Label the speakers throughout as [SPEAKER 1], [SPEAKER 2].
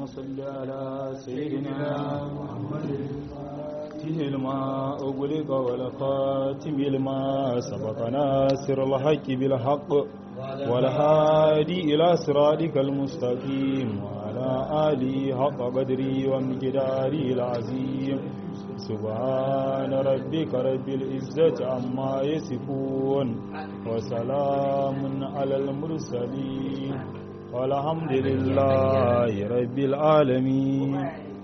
[SPEAKER 1] صل على سيدنا محمد فيه الماء أغلق والخاتم الماء سبق ناصر الحق بالحق والهادي إلى صراطك المستقيم وعلى آله حق قدري ومقداري العظيم سبحان ربك رب العزة عما يصفون وسلام على المرسلين والحمد لله رب العالمين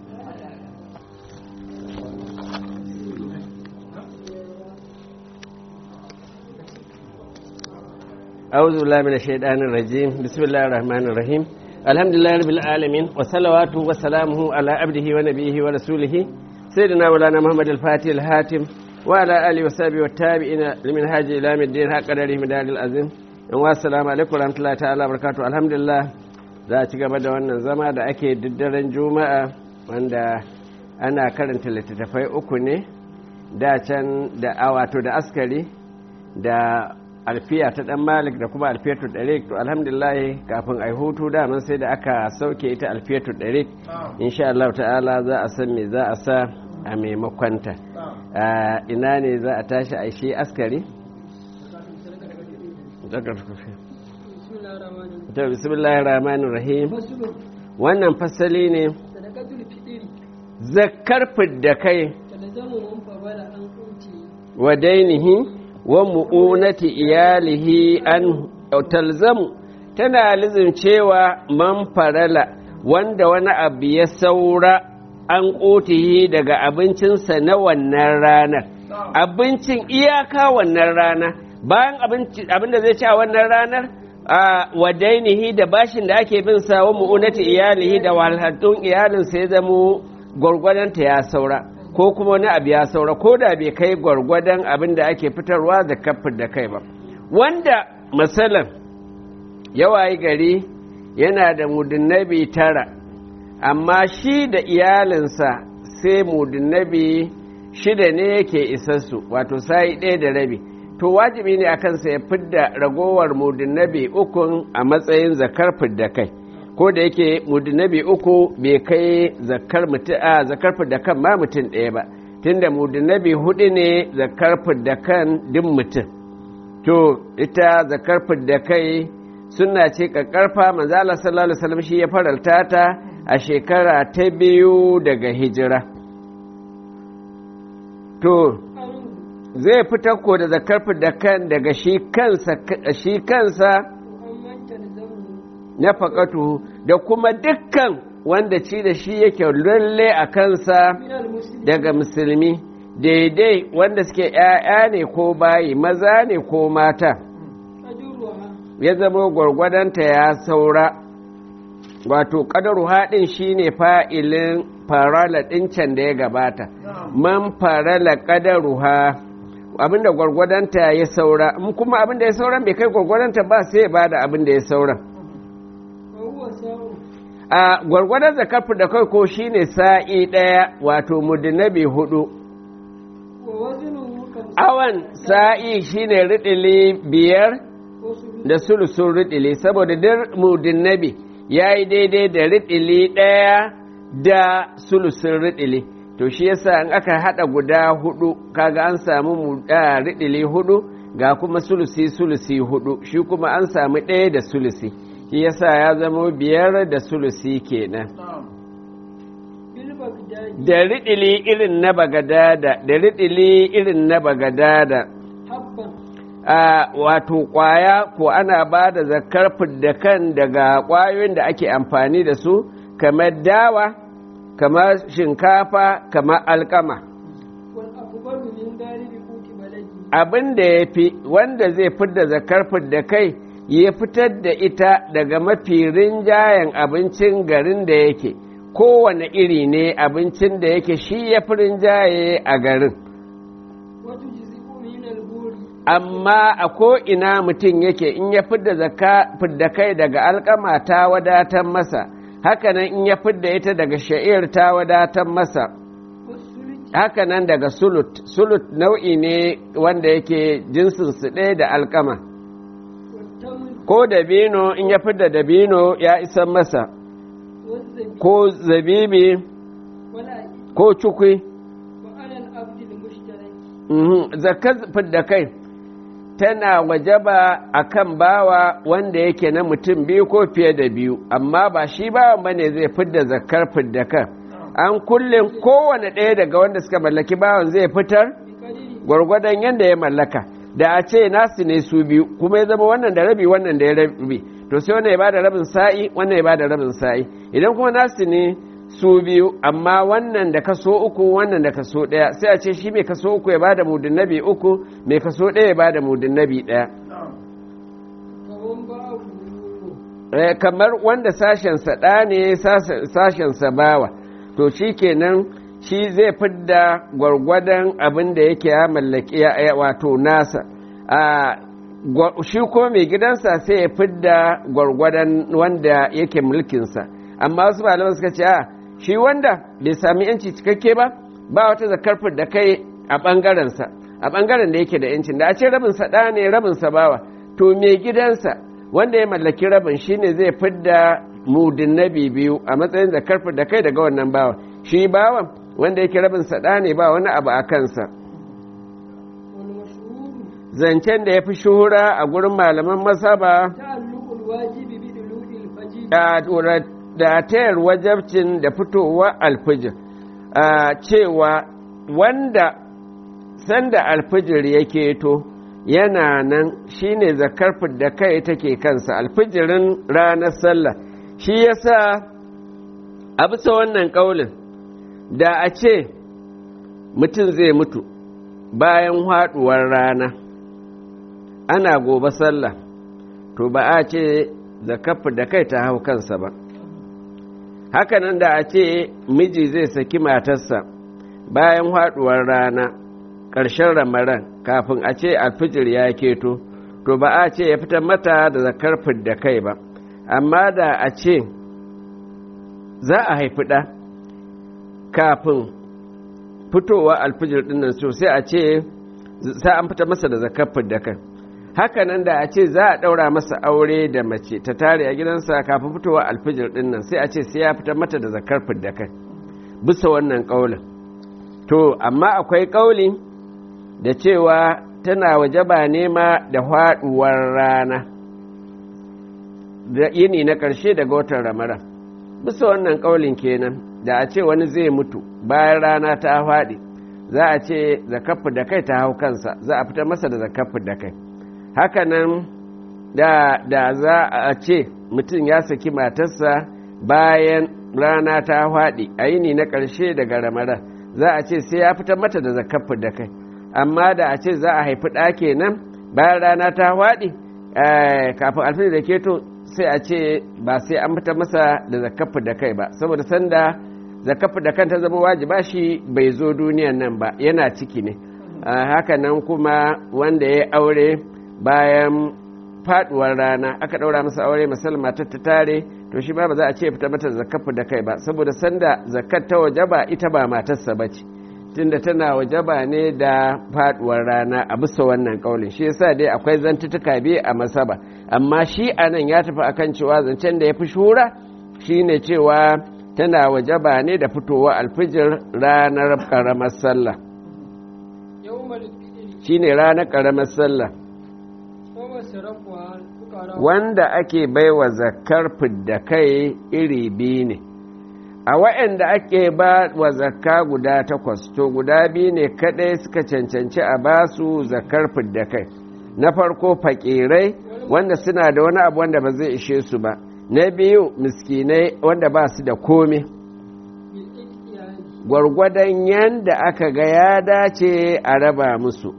[SPEAKER 2] أعوذ بالله من الشيطان الرجيم بسم الله الرحمن الرحيم الحمد لله رب العالمين وصلواته وسلامه على عبده ونبيه ورسوله سيدنا مولانا محمد الفاتح الهاتم وعلى آله وصحبه والتابعين لمنهاج إلى يوم الدين حق قدره مدار العظيم والسلام عليكم ورحمة الله تعالى وبركاته الحمد لله za a ci gaba da wannan zama da ake diddaren juma'a wanda ana karanta littattafai uku ne da can da awato da askari da alfiya ta dan malik da kuma alfiyatu darik to alhamdulillah kafin ai hutu daman sai da aka sauke ita alfiyatu darik insha Allah ta'ala za a san me za a sa a maimakonta ina ne za a tashi a shi askari to bismillahir rahmanir rahim wannan fasali ne zakkar fidda kai wa dainihi wa mu'unati iyalihi an talzamu tana lizin cewa man farala wanda wani abu ya saura an ƙotihi daga abincinsa na wannan ranar abincin iyaka wannan rana bayan abin da zai ci a wannan ranar a wadainihi da bashin da ake bin sa wa mu'unati iyalihi da walhattun iyalinsa ya zamo gwargwadonta ya saura ko kuma wani abu ya saura ko da bai kai gwargwadon abin da ake fitarwa da kafin da kai ba wanda matsalan yawayi gari yana da mudunnabi tara amma shi da iyalinsa sai mudunnabi shida ne yake isassu wato sa'i ɗaya da rabi to wajibi ne a kansa ya fidda ragowar mudunnabi ukun a matsayin zakar fidda kai ko da yake mudunnabi uku bai kai zakar mutum a zakar fidda kan ma mutum ɗaya ba tunda mudunnabi hudu ne zakar fidda kan din mutum to ita zakar fidda kai suna ce kakkarfa manzala sallallahu alaihi wasallam shi ya faralta ta a shekara ta biyu daga hijira to zai fitar ko da zakar da kan daga shi kansa shi kansa na faƙatu da kuma dukkan wanda ci da shi yake lalle a kansa daga musulmi daidai wanda suke ‘ya'ya ne ko bayi maza ne ko mata ya zama gwargwadonta ya saura wato ƙadaru haɗin shi ne fa'ilin farala ɗincan da ya gabata man farala ƙadaru ha abinda gwargwadonta ya saura in kuma abinda ya sauran bai kai gwargwadonta ba sai ba da abinda ya saura a gwargwadon zakafu da kai ko shine sa'i ɗaya wato mudinabi hudu awan sa'i shine riɗili biyar da sulusun riɗili saboda duk mudinabi ya yi daidai da riɗili ɗaya da sulusun riɗili to shi yasa in aka hada guda hudu kaga an samu riɗili hudu ga kuma sulusi sulusi hudu shi kuma an samu ɗaya da sulusi shi yasa ya zama biyar da sulusi kenan da riɗili irin na bagadada da riɗili irin na bagadada a wato kwaya ko ana ba da zakar da kan daga kwayoyin da ake amfani da su kamar dawa kamar shinkafa kamar alkama abin da ya fi wanda zai fidda zakar da kai ya fitar da ita daga mafi rinjayen abincin garin da yake kowane iri ne abincin da yake shi ya fi rinjaye a garin amma a ko'ina mutum yake in ya fidda kai daga alkama ta wadatar masa hakanan in ya fidda ita daga sha'ir ta wadatar masa hakanan daga sulut sulut nau'i ne wanda yake jinsinsu ɗaya da alkama ko dabino in ya fidda dabino ya isan masa
[SPEAKER 3] والزبيب
[SPEAKER 2] ko zabibi
[SPEAKER 3] والعقيق
[SPEAKER 2] ko cukwi
[SPEAKER 3] وعلى العبد المشترك
[SPEAKER 2] Mhm, zakar fidda kai tana wajaba a kan bawa wanda yake na mutum biyu ko fiye da biyu amma ba shi bawan bane zai fidda zakar fidda kan an kullum kowane ɗaya daga wanda suka mallaki bawan zai fitar
[SPEAKER 3] بقدر
[SPEAKER 2] gwargwadon yadda ya mallaka da a ce nasu ne su biyu kuma ya zama wannan da rabi wannan da ya rabi to sai wannan ya bada rabin sa'i wannan ya bada rabin sa'i idan kuma nasu ne su biyu amma wannan da kaso uku wannan da kaso ɗaya sai a ce shi mai kaso uku ya bada mudin nabi uku mai kaso ɗaya ya bada mudin nabi ɗaya
[SPEAKER 3] كون باعه
[SPEAKER 2] Eh, kamar wanda sashensa ɗa ne sas- sashensa bawa to shi kenan shi zai fidda gwargwadon abin da yake ya mallaki ya- ya- wato nasa a gwa- shi ko mai gidansa sai ya fidda gwargwadon wanda yake mulkinsa amma wasu malaman suka ce a shi wanda bai sami yanci cikakke ba ba wata zakar da kai a ɓangarensa a ɓangaren da yake da yancin da a ce rabinsa ɗa ne rabinsa bawa to mai gidansa wanda ya mallaki rabin shine zai fidda mudin nabi biyu a matsayin zakar da kai daga wannan bawan shi bawan wanda yake rabin sada ne ba wani abu a kansa
[SPEAKER 3] والمشهور
[SPEAKER 2] zancen da ya fi shuhura a gurin malaman masaba
[SPEAKER 3] تعلق الواجب بدلوء الفجر
[SPEAKER 2] da da tayar wajabcin da fitowa alfijir a cewa wanda sanda alfijir yake to yana nan shine zakar da kai take kansa alfijirin ranar sallah shi yasa a bisa wannan kaulin da a ce mutum zai mutu bayan haɗuwar rana ana gobe sallah to ba a ce zakar da kai ta hau kansa ba hakanan da a ce miji zai saki matarsa bayan haɗuwar rana ƙarshen ramaran kafin a ce alfijir ya keto to ba a ce ya fitar mata da zakar da kai ba amma da a ce za a haifi ɗa kafin fitowa alfijir ɗin nan so sai a ce sai an fitar masa da zakar da kai hakanan da a ce za a ɗaura masa aure da mace ta tare a gidansa kafin fitowa alfijir ɗin nan sai a ce sai ya fitar mata da zakar da kai bisa wannan ƙaulin to amma akwai ƙauli da cewa tana wajaba nema da haɗuwar rana da yini na ƙarshe daga watan ramadan bisa wannan ƙaulin kenan da a ce wani zai mutu bayan rana ta faɗi za a ce zakafu da kai ta hau kansa za a fitar masa da zakafu da kai hakanan da, da za a ce mutum ya saki matarsa bayan rana ta faɗi a yini na ƙarshe daga ramadan za a ce sai ya fitar mata da zakafu da kai amma da a ce za a haifi ɗa kenan bayan rana ta faɗi kafin alfini da keto sai a ce ba sai an fitar masa da zakafu da kai ba saboda sanda zakafu da kan ta zama wajiba shi bai zo duniyan nan ba yana ciki ne haka nan kuma wanda ya aure bayan faduwar rana aka ɗaura masa aure musamman ta tare to shi ma ba za a ce fita mata zakafu da kai ba saboda sanda zakat ta wajaba ita ba matarsa ba ce tunda tana wajaba ne da faduwar rana a bisa wannan kaulin shi yasa dai akwai zantutuka biyu a masaba amma shi anan ya tafi akan cewa zancen da ya fi shura shine cewa tana wajaba ne da fitowa alfijir ranar karamar sallah
[SPEAKER 3] yawmal fitr
[SPEAKER 2] shine ranar karamar sallah
[SPEAKER 3] wa masrafuha fuqara
[SPEAKER 2] wanda ake baiwa zakar fidda kai iri biyu ne a waɗanda ake ba wa zakka guda takwas to guda biyu ne kaɗai suka cancanci a basu zakar fidda kai na farko fakirai wanda suna da wani abu wanda ba zai ishe su ba na biyu miskinai wanda ba su da kome
[SPEAKER 3] bil ihtiyari
[SPEAKER 2] gwargwadon yanda aka ga ya dace a raba musu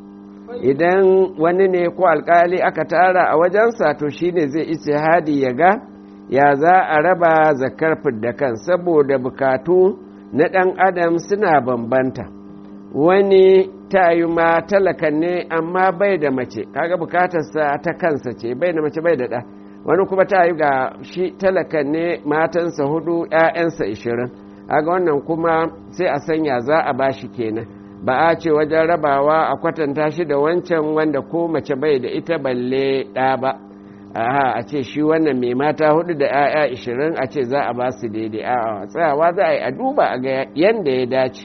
[SPEAKER 2] idan wani ne ko alkali aka tara a wajensa to shine zai istihadi ya ga ya za a raba zakar fidda kan saboda bukatu na ɗan adam suna bambanta wani tayi ma talakan ne amma bai da mace kaga bukatarsa ta kansa ce bai da mace bai da ɗa wani kuma tayi ga shi talakan ne matansa hudu 'ya'yansa ishirin kaga wannan kuma sai a sanya za a bashi kenan ba a ce wajen rabawa a kwatanta shi da wancan wanda ko mace bai da ita balle ɗa ba aha a ce shi wannan mai mata hudu da 'ya'ya ishirin a ce za a ba su daidai a tsayawa za a yi a duba a ga yadda ya dace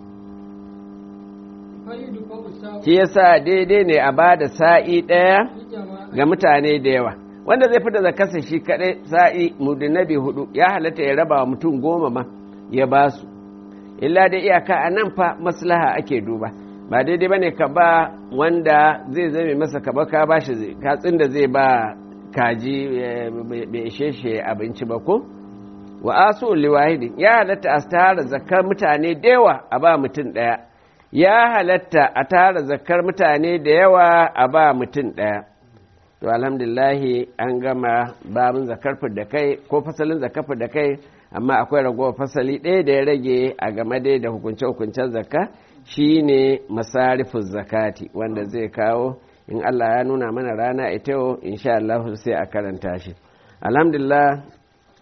[SPEAKER 3] fa'idu fa usa
[SPEAKER 2] shi yasa daidai ne a ba da sa'i ɗaya
[SPEAKER 3] jama'a
[SPEAKER 2] ga mutane da yawa wanda zai fita da kasa shi kaɗai sa'i mudinabi hudu ya halatta ya raba wa mutum goma ma ya ba su illa da iyaka a nan fa maslaha ake duba ba daidai bane ka ba wanda zai zame masa kaba ka ba shi katsin da zai ba kaji eh, bai ishe shi abinci ba ko wa asu liwahidi ya halatta a tara zakar mutane da yawa a ba mutum ɗaya ya halatta a tara zakar mutane da yawa a ba mutum ɗaya to alhamdulillahi an gama babin zakar da kai ko fasalin zakar da kai amma akwai ragowar fasali ɗaya da ya rage a game dai da hukunce-hukuncen zakka shine masarifin zakati wanda zai kawo in Allah ya nuna mana rana ita yau insha Allah sai a karanta shi alhamdulillah